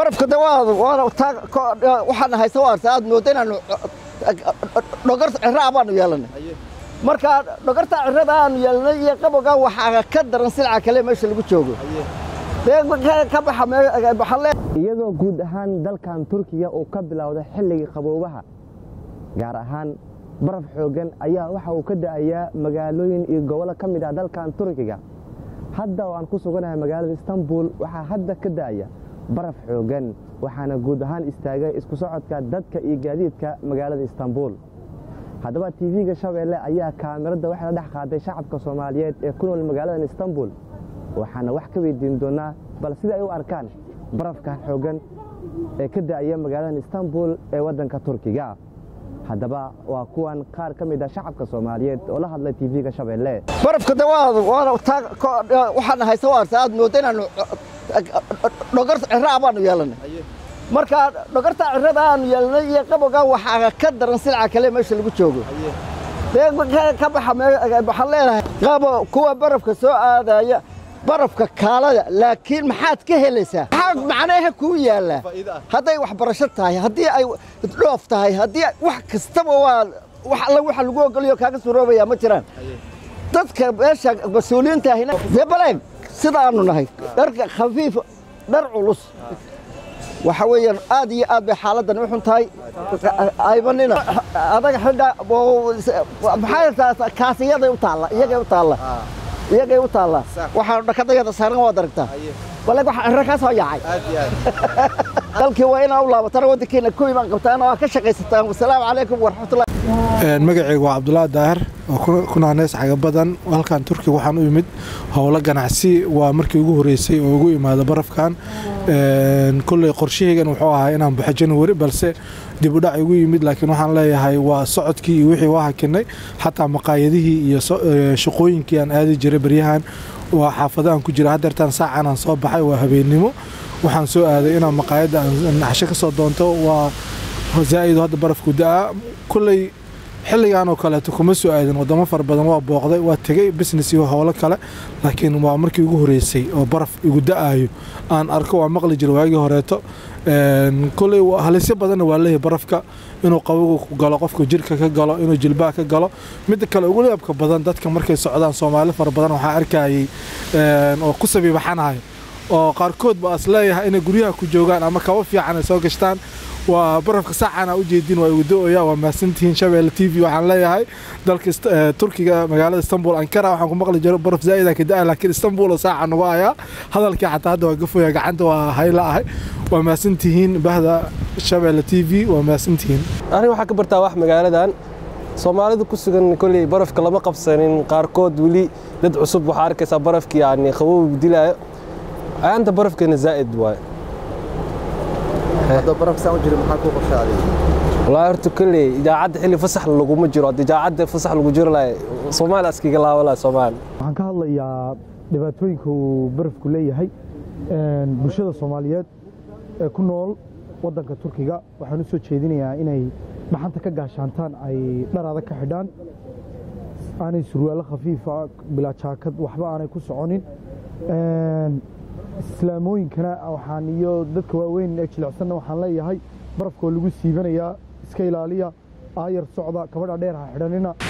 barafka de waxaan haysa waarta aad mooda inaanu dhogar cira baanu yeelanay marka dhogarta cirada aanu yeelanay iyo qabowga waxaa ka daran silca kale meesha lagu joogo ka baxa iyadoo guud ahaan dalkan turkiga uu ka bilowday xilligii qaboobaha gaar ahaan baraf xooggan ayaa waxa uu ka da'ayaa magaalooyin iyo gobollo ka mid ah dalkan turkiga hadda oo aan ku suganahay magaalada istanbul waxaa hadda ka da'aya baraf xooggan waxaana guud ahaan istaagay isku socodka dadka iyo gaadiidka magaalada istanbul haddaba tv-ga shabeelle ayaa kaamirada waxay la dhex qaaday shacabka soomaaliyeed ee ku nool magaaladan istanbul waxaana wax ka weydiin doonnaa bal sida ay u arkaan barafkan xooggan ee ka da'aya magaaladan istanbul ee waddanka turkiga haddaba waa kuwan qaar ka mid ah shacabka soomaaliyeed oo la hadlay tv-ga shabeelle barafka de waxaan haysa waarta aad mooda inaanu dhogar cira baanu yeelanay marka dhogarta cirada aanu yeelanay iyo qabowga waxaa ka daran silca kale meesha lagu joogo ka baxa waxaan leenahay qabo kuwa barafka soo aadaya barafka kaalada laakiin maxaad ka helaysaa maxaa macnaha kuu yaallaa hadday waxbarasho tahay haddii ay dhoof tahay haddii wax kastaba waa wax alla waxa lagu ogoliyo kaaga suroobayaa ma jiraan dadka meesha mas-uuliyiinta ahina dee baleeg sidaanu nahay dharka khafiif dhar culus waxa weeyaan aad iyo aad bay xaaladdan u xun tahay aybanina adaga xidha maxaa kaasiyaday u taalla iyagay u taalla iyagay u taallaa waxaan dhakadayada saaran waad aragtaa baleg waxa cirro ka soo yaacay dalkii waa inaa u laabatana waddankiina ku imaan qabtaan oo ka shaqaysataan wasalaamu calaykum waraxmatullahi magacaygu waa cabdulaahi daahir oo ku naaneys xaga badan halkan turkiga waxaan u imid howlo ganacsi waa markii ugu horeysay oo ugu imaado barafkan kolley qorshahaygan wuxuu ahaa inaan baxo januari balse dib u dhac igu yimid laakiin waxaan leeyahay waa socodkii iyo wixii waa hakinay xataa maqaayadihii iyo shaqooyinkii aan aadi jiray baryahan waa xaafadahan ku jira haddeertaan saacan aan soo baxay waa habeennimo waxaan soo aaday inaan maqaayadda naxsho ka soo doonto waa zaa'idu hadda barafku da'a kolley xilligan oo kaleeto kuma soo aadin wadamo fara badan waa booqday waa tegey business iyo howlo kale laakiin waa markii ugu horeysay oo baraf igu da'ayo aan arko waa maqli jira waagii horeeto koley halisyo badanna waa leeyahay barafka inuu qabogu ku galo qofku jirka ka galo inuu jilbaha ka galo midda kale ugu leebka badan dadka markay socdaan soomaali fara badan waxaa arkayay oo ku sabiibaxanayo oo qaarkood ba as leeyahay inay guryaha ku joogaan ama kaba fiican ay soo gashtaan waa barafka saacana u jeedin waa igu do-oya waa mahadsantihiin shabeelle t v waxaan leeyahay dalka turkiga magaalada istanbul ankara waxaan ku maqli jiro baraf zaa'ida ka da laakiin istanbul oo saaca nagu ayaa hadalkii xataa hadda waa gafoya gacanta waa hayla ahay waa mahadsantihiin bahda shabeelle t v waa mahadsantihiin aniga waxaa ka bartaa wax magaaladan soomaalidu ku sugan kolley barafka lama qabsanin qaarkood weli dad cusub waxaa arkaysaa barafkii yani qabow dilaayo ayaanta barafkeena zaa'id waaye walaa horta kolley idaacadda xilli fasax laguma jiro hadda idaacadda fasax lagu jiro lahay soomaali askiga laaba lahay soomaali waxaan ka hadlayaa dhibaatooyinka uu barafku leeyahay bulshada soomaaliyeed ee ku nool waddanka turkiga waxaan u soo jeedinayaa inay dhaxanta ka gaashaantaan ay dhar adag ka xidhaan aanay surwaallo khafiifa bilaa jaakad waxba aanay ku soconin islaamooyinkana waxaan iyo dadka waaweyn ee jilicsanna waxaan leeyahay barafkoo lagu siibanayaa iska ilaaliya aayar socda kabadha dheer ha xidhanina